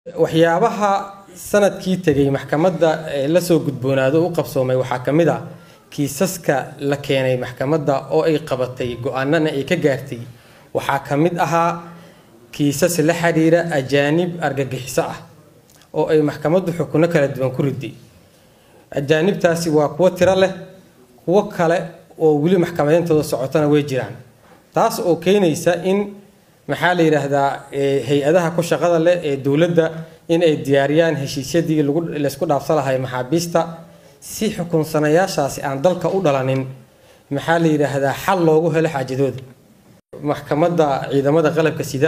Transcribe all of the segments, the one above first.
waxyaabaha sanadkii tegay maxkamadda la soo gudboonaado u qabsoomay waxaa ka mid ah kiisaska la keenay maxkamadda oo ay qabatay go-aanana ay ka gaartay waxaa ka mid ahaa kiisas la xiriira ajaanib argagixiso ah oo ay maxkamaddu xukuno kala duwan ku riday ajaanibtaasi waa kuwo tiro leh kuwo kale oo weli maxkamadeyntooda socotona way jiraan taas oo keenaysa in maxaa la yidhaahdaa hay-adaha ku shaqada leh ee dowladda in ay diyaariyaan heshiisyadii laysku dhaafsan lahay maxaabiista si xukunsanayaashaasi aan dalka u dhalanin maxaa la yidhaahdaa xal loogu helo xaajadooda maxkamadda ciidamada qalabka sida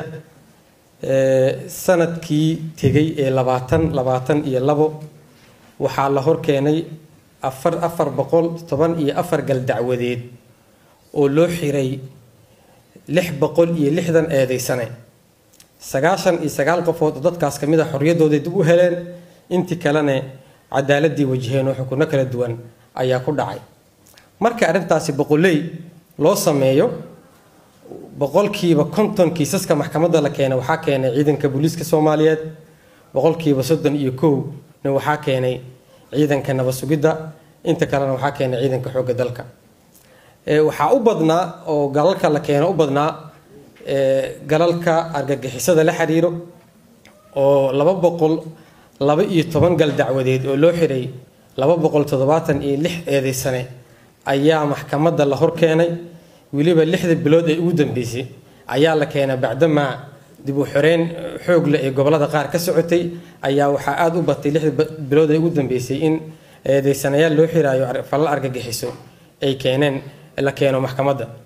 sanadkii tegay ee labaatan labaatan iyo labo waxaa la horkeenay afar afar boqol toban iyo afar gal dacwadeed oo loo xiray lix boqol iyo lixdan eedeysane sagaashan iyo sagaal qofood oo dadkaas ka mid a xorriyaddooday dib u heleen intii kalena cadaaladii wajaheen oo xukunno kala duwan ayaa ku dhacay marka arrintaasi boqoley loo sameeyo boqolkiiba konton kiisaska maxkamadda la keenay waxaa keenay ciidanka booliiska soomaaliyeed boqolkiiba soddon iyo kowna waxaa keenay ciidanka nabad sugidda inta kalena waxaa keenay ciidanka xoogga dalka waxaa u badnaa oo galalka la keeno u badnaa galalka argagixisada la xiriiro oo laba boqol laba iyo toban gal dacwadeed oo loo xiray laba boqol toddobaatan iyo lix eedeysane ayaa maxkamadda la hor keenay weliba lixda bilood ee ugu dambeysay ayaa la keenay bacdamaa dib u xoreyn xoog leh ee gobolada qaar ka socotay ayaa waxaa aada u batay lixda bilood ee ugu dambeysay in eedeysanayaal loo xiraayo falal argagixiso ay keeneen la keeno maxkamadda